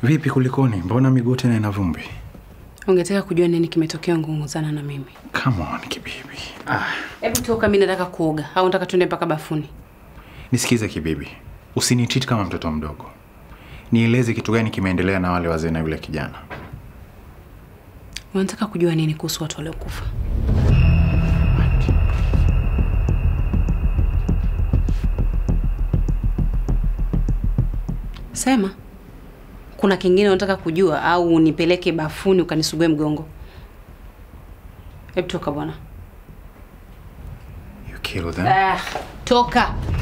Vipi, kulikoni? Mbona miguu tena ina vumbi? Ungetaka kujua nini kimetokea ungunguzana na mimi? Come on kibibi. Ah, Hebu toka, mimi nataka kuoga au nataka tuende mpaka bafuni? nisikize kibibi, usinitreat kama mtoto mdogo. Nieleze kitu gani kimeendelea na wale wazee na yule kijana. Unataka kujua nini kuhusu watu waliokufa? Sema. Kuna kingine unataka kujua au unipeleke bafuni ukanisugue mgongo? Hebu toka bwana. You kill them. Ah, toka.